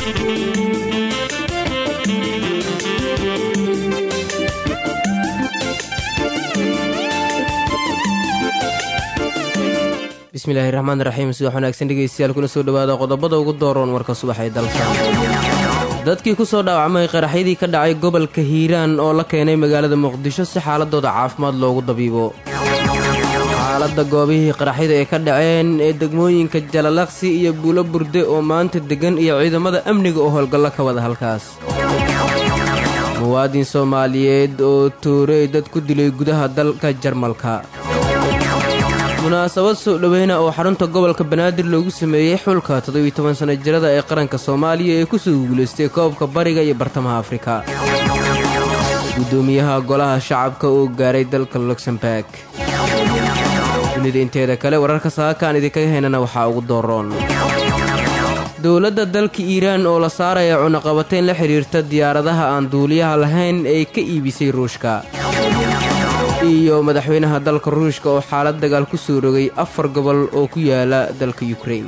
bismillaahi raxmaan raxiim subax wanaagsan dhegeystayaal kuna soo dhawaada qodobada ugu dooroon warka subax ee dalka dadkii ku soo dhaawacmay qaraxyadii ka dhacay gobolka hiiraan oo la keenay magaalada muqdisho si xaaladooda caafimaad loogu dabiibo xaaladda goobihii qaraxyada ee ka dhaceen ee degmooyinka jalalaqsi iyo buulo burde oo maanta deggan iyo ciidamada amniga oo howlgallo ka wada halkaas muwaadin soomaaliyeed oo toorey dad ku dilay gudaha dalka jarmalka munaasabad soo dhoweyna oo xarunta gobolka banaadir loogu sameeyey xulka toddobiyo toban sana jirada ee qaranka soomaaliya ee kusoo guulaystay koobka bariga iyo bartamaha afrika guddoomiyaha golaha shacabka oo gaaray dalka luxemburg dunida inteeda kale wararka saakaan idinkaga heynana waxaa ugu dooroon dowladda dalka iiraan oo la saaraya cunaqabateyn la xidhiirta diyaaradaha aan duuliyaha lahayn ee ka iibisay ruushka iyo madaxweynaha dalka ruushka oo xaalad dagaal ku soo rogay afar gobol oo ku yaala dalka yukrain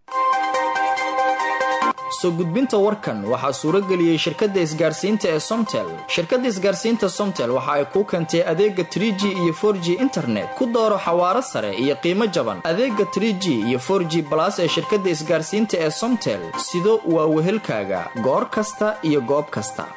soo gudbinta warkan waxaa suurageliyey shirkadda isgaarsiinta ee somtel shirkadda isgaarsiinta somtel waxa ay kuu keentay adeega trie g iyo for g internet ku dooro xawaaro sare iyo qiimo jaban adeega trie g iyo for g balas ee shirkadda isgaarsiinta ee somtel sido waa wehelkaaga goor kasta iyo goob kasta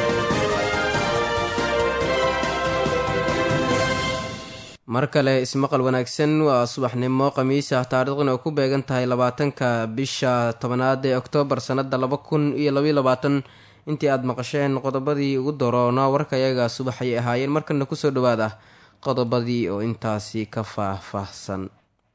mar kale ismaqal wanaagsan waa subaxnimo khamiis ah taariikhduna ay ku beegan tahay labaatanka bisha tobanaad ee oktoobar sannada laba kun iyo labaiyo labaatan intii aada maqasheen qodobadii ugu doroona warkayaga subax ayay ahaayeen markana kusoo dhawaada qodobadii oo intaasi ka faah-faahsan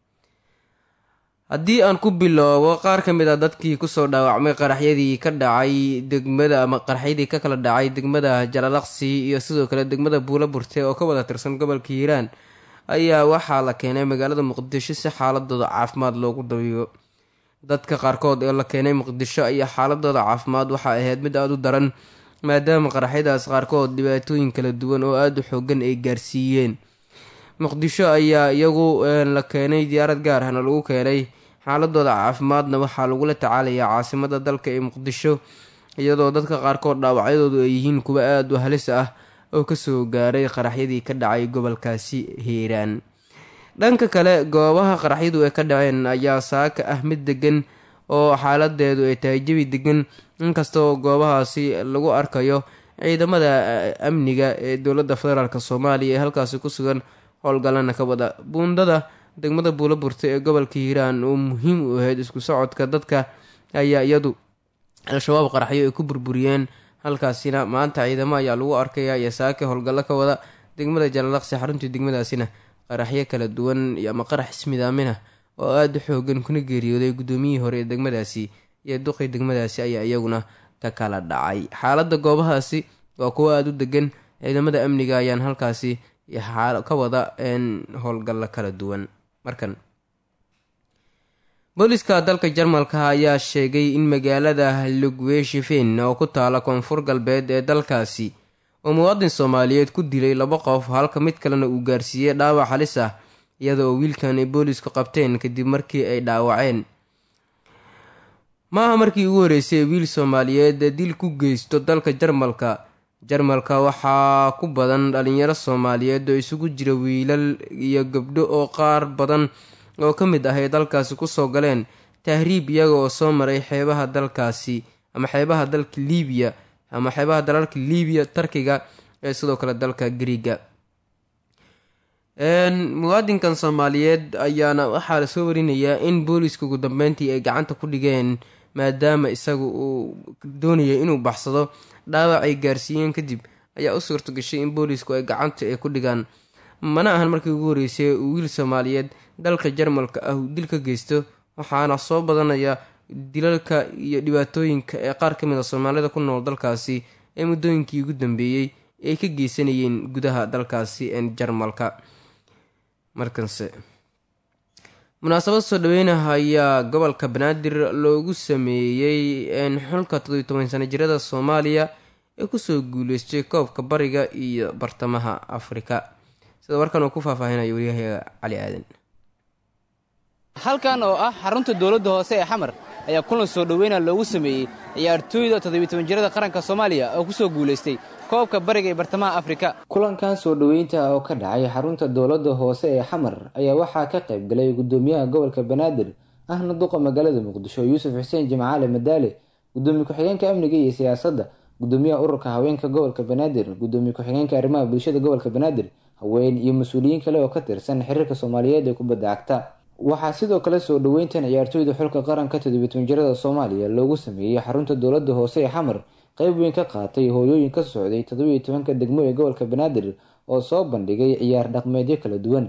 haddii aan ku biloobo qaar ka mid a dadkii kusoo dhaawacmay qaraxyadii ka dhacay degmada ama qaraxyadii ka kala dhacay degmada jalalaqsi iyo sidoo kale degmada buula burte oo ka wada tirsan gobolka hiiraan ayaa waxaa la keenay magaalada muqdisho si xaaladooda caafimaad loogu dabiibo dadka qaarkood ee la keenay muqdisho ayaa xaaladooda caafimaad waxaa ahayd mid aada u daran maadaama qaraxyadaas qaarkood dhibaatooyin kala duwan oo aada u xoogan ay gaarsiiyeen muqdisho ayaa iyagu la keenay diyaarad gaar ahna lagu keenay xaaladooda caafimaadna waxaa lagula tacaalayaa caasimada dalka ee muqdisho iyadoo dadka qaarkood dhaawacyadoodu ay yihiin kuwa aada u halis ah oo kasoo gaaray qaraxyadii ka dhacay gobolkaasi hiiraan dhanka kale goobaha qaraxyadu ay ka dhaceen ayaa saaka ah mid degan oo xaaladeedu ay tahay jabi degan inkastoo goobahaasi lagu arkayo ciidamada amniga ee dowladda federaalk soomaaliya ee halkaasi ku sugan howlgalana ka wada buundada degmada buula burta ee gobolka hiiraan oo muhiim u ahayd isku socodka dadka ayaa iyadu al-shabaab qaraxyo ay ku burburiyeen halkaasina maanta ciidamo ayaa lagu arkaya iyo saake howlgallo ka wada degmada jalalaqsi xaruntii degmadaasina qaraxyo kala duwan ama qarax ismidaamina oo aada u xoogan kuna geeriyooday guddoomiyihii hore ee degmadaasi iyo duqii degmadaasi ayaa iyaguna ka kala dhacay xaaladda goobahaasi waa kuwo aada u degan ciidamada amniga ayaan halkaasi ka wada howlgallo kala duwan markan booliska dalka jarmalka ayaa sheegay in magaalada lugweshifen oo ku taala koonfur galbeed ee dalkaasi oo muwaadin soomaaliyeed ku dilay laba qof halka mid kalena uu gaarsiiyey dhaawac halis ah iyada oo wiilkan ay boolisku qabteen kadib markii ay dhaawaceen maaha markii ugu horeysay ee wiil soomaaliyeed dil ku geysto dalka jarmalka jarmalka waxaa ku badan dhalinyaro soomaaliyeed oo isugu jira wiilal iyo gabdho oo qaar badan oo ka mid ah ay dalkaasi kusoo galeen tahriib iyaga oo soo maray xeebaha dalkaasi ama xeebaha dalka liibiya ama xeebaha dalalka liibiya tarkiga ee sidoo kale dalka griiga muwaadinkan soomaaliyeed ayaana waxaa lasoo warinayaa in booliska ugu dambeyntii ay gacanta ku dhigeen maadaama isagu uu doonayay inuu baxsado dhaawac ay gaarsiiyeen kadib ayaa u suurto gashay in boolisku ay gacanta ay ku dhigaan mana ahan markii ugu horeysay uu wiil soomaaliyeed dalka jarmalka ah uu dil ka geysto waxaana soo badanaya dilalka iyo dhibaatooyinka ee qaar ka mid a soomaalida ku nool dalkaasi ee muddooyinkii ugu dambeeyey ay ka geysanayeen gudaha dalkaasi jarmalka markanse munaasabad soo dhaweynaha ayaa gobolka banaadir loogu sameeyey xulka toddobiy toban sana jirada soomaaliya ee kusoo guuleystay koobka bariga iyo bartamaha afrika sida warkan uu ku faahfaahinayo waryahayaga cali aadan halkan oo ah xarunta dowladda hoose ee xamar ayaa kulan soo dhoweyna loogu sameeyey ciyaartooyda toddobiy-toban jirada qaranka soomaaliya oo ku soo guulaystay koobka bariga ee bartamaha afrika kulankan soo dhoweynta oo ka dhacay xarunta dowladda hoose ee xamar ayaa waxaa ka qayb galay gudoomiyaha gobolka banaadir ahna duqa magaalada muqdisho yuusuf xuseen jimcaale madaale gudoomiye ku-xigeenka amniga iyo siyaasadda gudoomiyaha ururka haweenka gobolka banaadir gudoomiye ku-xigeenka arrimaha bulshada gobolka banaadir haween iyo mas-uuliyiin kale oo ka tirsan xiriirka soomaaliyeed ee kubadda cagta waxaa sidoo kale soo dhoweyntan ciyaartooyda xulka qaranka toddobiy-toban jirada soomaaliya loogu sameeyey xarunta dowladda hoose ee xamar qeyb weyn ka qaatay hooyooyin ka socday toddobiiyo tobanka degmo ee gobolka banaadir oo soo bandhigay ciyaar dhaqmeedyo kala duwan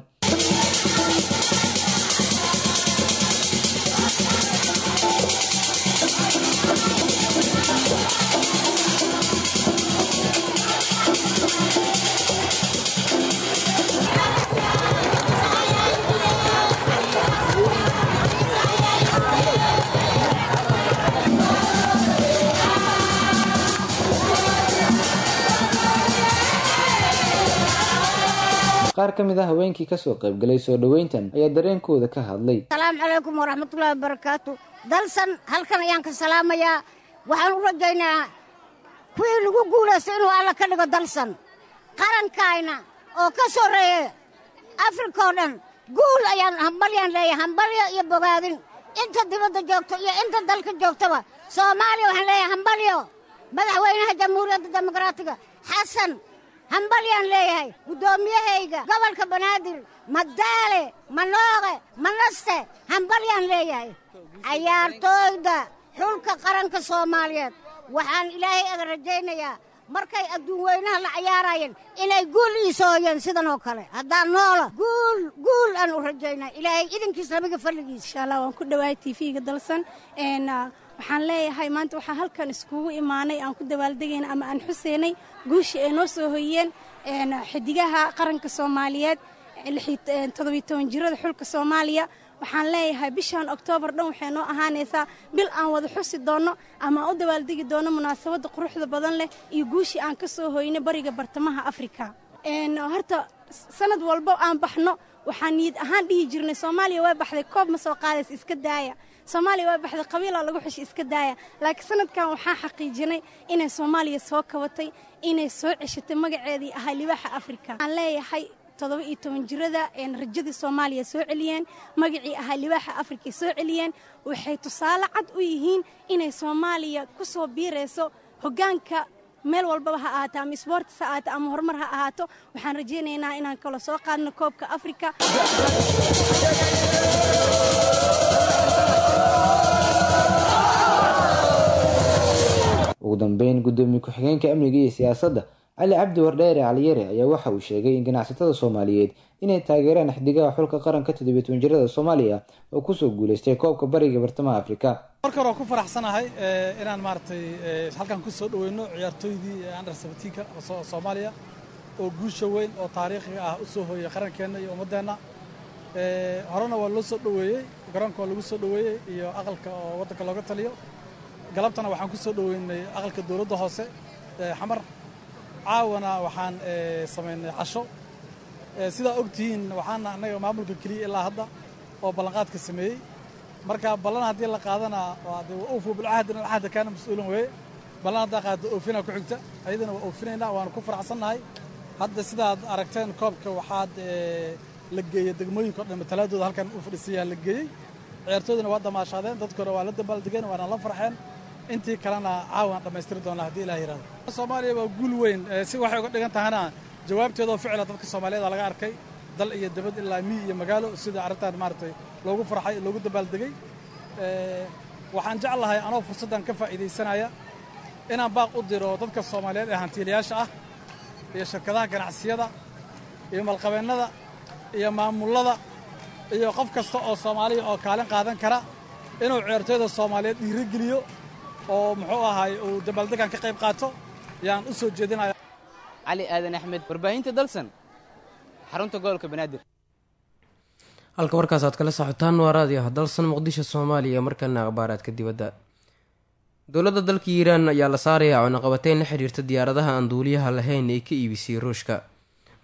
qaar ka mid ah haweenkii kasoo qaybgalay soo dhoweyntan ayaa dareenkooda ka hadlay asalaamu calaykum waraxmatullaahi wabarakaatu dalsan halkan ayaan ka salaamayaa waxaan u rajaynaa kuwii lagu guulaysto inuu alla ka dhigo dalsan qarankayna oo ka soreeye afrika oo dhan guul ayaan hambalyaan leeyahay hambalyo iyo bogaadin inta dibadda joogto iyo inta dalka joogtaba soomaaliya waxaan leeyahay hambalyo madaxweynaha jamhuuriyadda dimuqraatiga xasan hambalyaan leeyahay guddoomiyahayga gobolka banaadir madaale manooqe manaste hambalyaan leeyahay cayaartooyda xulka qaranka soomaaliyeed waxaan ilaahay aga rajaynayaa markay adduun weynaha la cayaarayeen inay guul iisooyeen sidan oo kale haddaan noola guul guul aan u rajaynaa ilaahay idinkiis nabiga falligiis insha allah waan ku dhowahay tv-ga dalsan waxaan leeyahay maanta waxaa halkan iskugu imaanay aan ku dabaaldegayna ama aan xuseynay guushii ay noo soo hoyeen xidigaha qaranka soomaaliyeed toddobiy toban jirada xulka soomaaliya waxaan leeyahay bishan oktoobar dhan waxay noo ahaanaysaa bil aan wada xusi doonno ama aan u dabaaldegi doonno munaasabadda quruxda badan leh iyo guushii aan ka soo hoynay bariga bartamaha afrika horta sanad walbo aan baxno waxaan niyad ahaan dhihi jirnay soomaaliya waa baxday koob ma soo qaadays iska daaya soomaaliya waa baxday qabiilaa lagu xeshay iska daaya laakiin sanadkan waxaan xaqiijinay inay soomaaliya soo kabatay inay soo ceshatay magaceedii ahaa libaaxa afrika waxaan leeyahay toddoba iyo toban jirada rajadii soomaaliya soo celiyeen magacii ahaa libaaxa afrika soo celiyeen waxay tusaale cad u yihiin inay soomaaliya ku soo biirayso hoggaanka meel walbaba ha ahaato ama isboortis ha ahaato ama horumar ha ahaato waxaan rajaynaynaa inaan kala soo qaadno koobka afrika ugu dambeyn gudoomiye ku-xigeenka amniga iyo siyaasadda cali cabdi wardheere caliyare ayaa waxa uu sheegay in ganacsatada soomaaliyeed inay taageeraan xidigaha xulka qaranka toddobiy toban jirada soomaaliya oo kusoo guulaystay koobka bariga bartamaha afrika marka hore waan ku faraxsanahay inaan maaragtay halkan ku soo dhoweyno ciyaartooydii under sabatiinka soomaaliya oo guusha weyn oo taariikhiga ah u soo hooyay qarankeenna iyo ummaddeenna horena waa loo soo dhoweeyey garoonka waa lagu soo dhoweeyey iyo aqalka oo waddanka looga taliyo galabtana waxaan ku soo dhoweynay aqalka dowladda hoose xamar caawana waxaan samaynay casho sidaa og tihiin waxaana annaga maamulka keliya ilaa hadda oo ballanqaadka sameeyey marka ballan haddii la qaadana uufu bilcahdina alcahda kaana mas-uulan weeye ballan haddaa qaado oofinaa ku xigta ayadana waa oofinaynaa waanu ku faraxsannahay hadda sidaad aragteen koobka waxaad la geeyey degmooyinka o dhan matalaadooda halkan u fadhiisayaa la geeyey ciyaartoodina waa damaashaadeen dadkuna waa la dabaaldegeen waana la farxeen intii kalena caawan dhammaystiri doonaa haddii ilaah yihahdo soomaaliya waa guul weyn si waxay uga dhigan tahana jawaabteedoo ficila dadka soomaaliyeed laga arkay dal iyo dabad ilaa miy iyo magaalo sida arrintan maaragtay loogu farxay loogu dabaaldegay waxaan jeclahay anoo fursaddan ka faa'iidaysanaya inaan baaq u diro dadka soomaaliyeed ee hantiilayaasha ah iyo shirkadaha ganacsiyada iyo malqabeennada iyo maamullada iyo qof kasta oo soomaaliya oo kaalin qaadan kara inuu ciyaartooyda soomaaliyeed dhiirogeliyo oo muxuu ahaay uu dabaaldegan ka qayb qaato yaan u soo jeedinaya cali aadan axmed warbaahinta dalsan xarunta gobolka banaadir halka warkaas aad kala socotaan waa raadiah dalsan muqdisho soomaaliya markana akhbaaraadka dibadda dowladda dalka iiraan ayaa la saarayaa cunaqabateyn la xiriirta diyaaradaha aan duuliyaha lahayn ee ka iibisay ruushka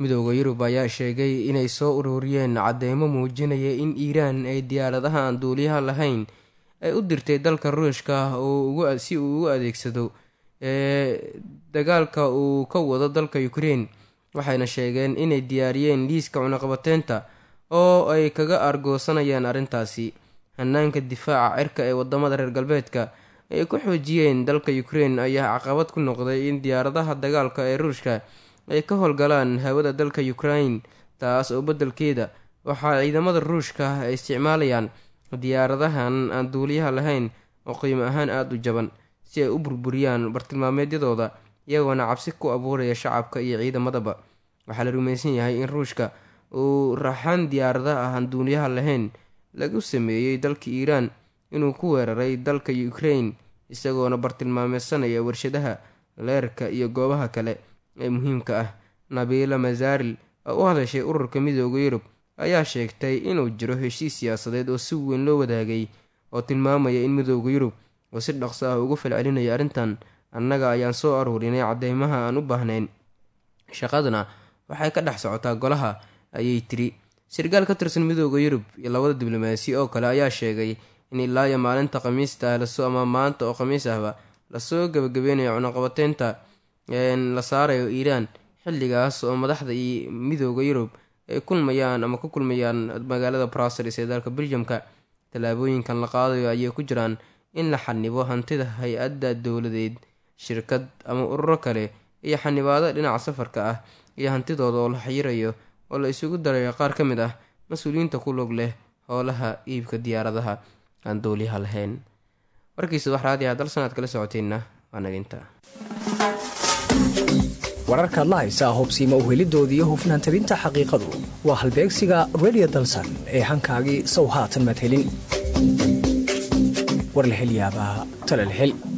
midooda yurub ayaa sheegay inay soo ururiyeen cadeymo muujinaya in iiraan ay diyaaradaha aan duuliyaha lahayn ay u dirtay dalka ruushka si uu ugu adeegsado dagaalka uu ka wado dalka ukrein waxayna sheegeen inay diyaariyeen liiska cunaqabateynta oo ay kaga argoosanayaan arrintaasi hanaanka difaaca cirka ee wadamada reer galbeedka ay ku xoojiyeen dalka ukrein ayaa caqabad ku noqday in diyaaradaha dagaalka ee ruushka ay ka howlgalaan hawada dalka ukrain taas oo beddelkeeda waxaa ciidamada ruushka ay isticmaalayaan diyaaradahan aan duuliyaha lahayn oo qiimo ahaan aada u jaban si ay u burburiyaan bartilmaameedyadooda iyagoona cabsi ku abuuraya shacabka iyo ciidamadaba waxaa la rumaysan yahay in ruushka uu raxan diyaaradaha aan duuliyaha lahayn lagu sameeyey dalka iiraan inuu ku weeraray dalka ukrain isagoona bartilmaameysanaya warshadaha leerka iyo goobaha kale ee muhiimka ah nabiila masaaril oo u hadashay ururka midooda yurub ayaa sheegtay inuu jiro heshiis siyaasadeed oo si weyn loo wadaagay oo tilmaamaya in midooda yurub oo si dhaqso ah ugu falcelinaya arrintan annaga ayaan soo aruurinay cadeymaha aan u baahnayn shaqaduna waxay ka dhex socotaa golaha ayay tiri sarkaal ka tirsan midooda yurub iyo labada diblomaasi oo kale ayaa sheegay in ilaa iyo maalinta khamiista ah lasoo ama maanta oo khamiis ahba lasoo gabagabeynayo cunaqabateynta la saarayo iiraan xilligaas oo madaxda iyo midooda yurub ay kulmayaan ama ku kulmayaan magaalada brussels ee dalka beljamka tallaabooyinkan la qaadayo ayay ku jiraan in la xanibo hantida hay-adda dowladeed shirkad ama ururo kale iyo xanibaado dhinaca safarka ah iyo hantidooda oo la xayirayo oo la isugu darayo qaar ka mid ah mas-uuliyiinta ku log leh howlaha iibka diyaaradaha aan dowliyaha lahayn warkiisa wax raadiah dal sanaad kala socoteenna waa naginta wararkaad la haysaa hobsiima uhelidooda iyo hufnaan tabinta xaqiiqadu waa halbeegsiga redio dalsan ee hankaagii sow haatan madhelin war la hel yaabaa talal hel